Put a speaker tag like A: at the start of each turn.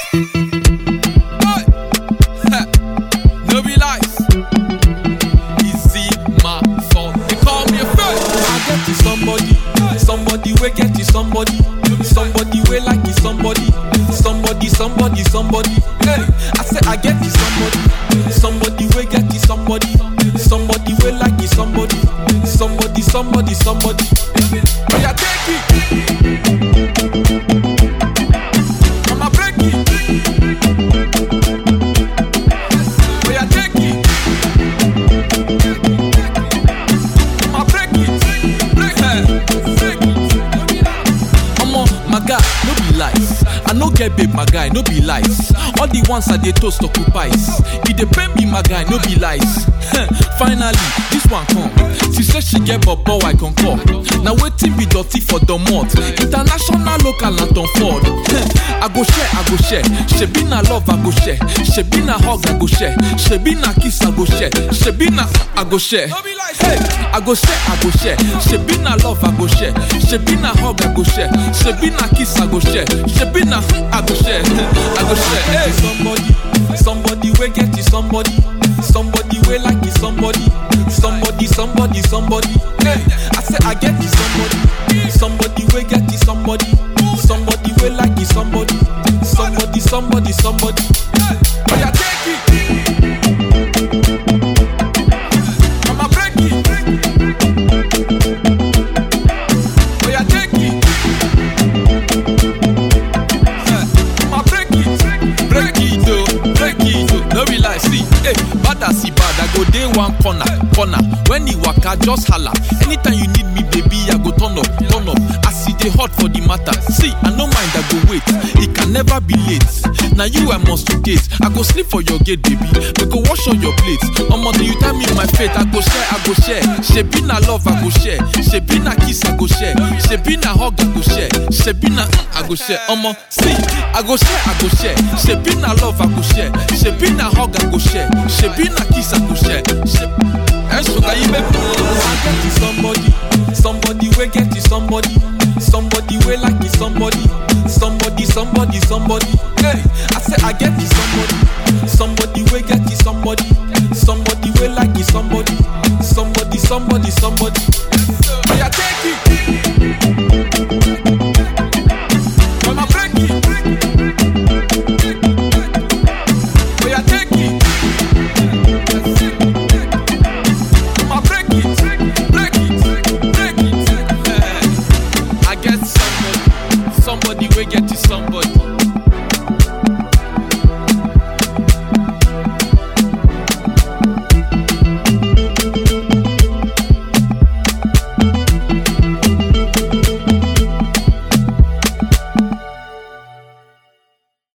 A: Hey. Ha. No be lies. Easy my fault. They call me a friend. I get to somebody, somebody we get to somebody, somebody we like you somebody, somebody, somebody, somebody. Hey, I say I get to somebody, somebody we get to somebody, somebody we like you somebody, somebody, somebody, somebody. Oh yeah, take it. I'ma break it. Oh yeah, take it. I'ma break it. Break it. Break it. Omo, my guy, no be lies. I no get babe, my guy, no be lies. All the ones I dey toast occupies. E dey pain me, my guy, no be lies. Finally, this one come. She say she get bobo, I concur. Now wetin be dirty for the mouth? International, local, and Tom Ford. I go share, I go share. Shebi na love, I go share. Shebi na hug, I go share. Shebi na kiss, I go share. Shebi na I go share. Hey, I go share, I go share. Shebi na love, I go share. Shebi na hug, I go share. Shebi na kiss, I go share. Shebi na I go share. I go share. Hey, somebody, somebody we get you somebody, somebody we like you somebody, somebody, somebody, somebody. Hey, I say I get you somebody, somebody we get you somebody, somebody we like you somebody, somebody, somebody, somebody. Oh yeah, take it. I'ma break it. Oh yeah, take it. I'ma break it. Break it, oh, break it, oh. No be lie, see, hey, bad as he bad, I go dey one corner, corner. When he waka, just holla. Anytime you need me, baby, I go turn up, turn up. As he dey hot for the matter. See, I no mind, I go wait. It can never be late. Now you I must to date. I go sleep for your gate, baby. We go wash all your plates. Omo, do you tell me my fate? I go share, I go share. Shebi na love, I go share. Shebi na kiss, I go share. Shebi na hug, I go share. Shebi na mm, I go share. Omo, see, I go share, I go share. Shebi na love, I go share. Shebi na hug, I go share. Shebi na kiss, I go share. Shebi and sugar you make me I get you somebody, somebody we get you somebody, somebody we like you somebody, somebody, somebody, somebody. Hey, I say I get you somebody, somebody we get you somebody, somebody we like you somebody, somebody, somebody, somebody. Oh yeah, take it. I'ma break it. Oh yeah, take it. I'ma break it, break it, break it. Eh, I get somebody, somebody we get to somebody,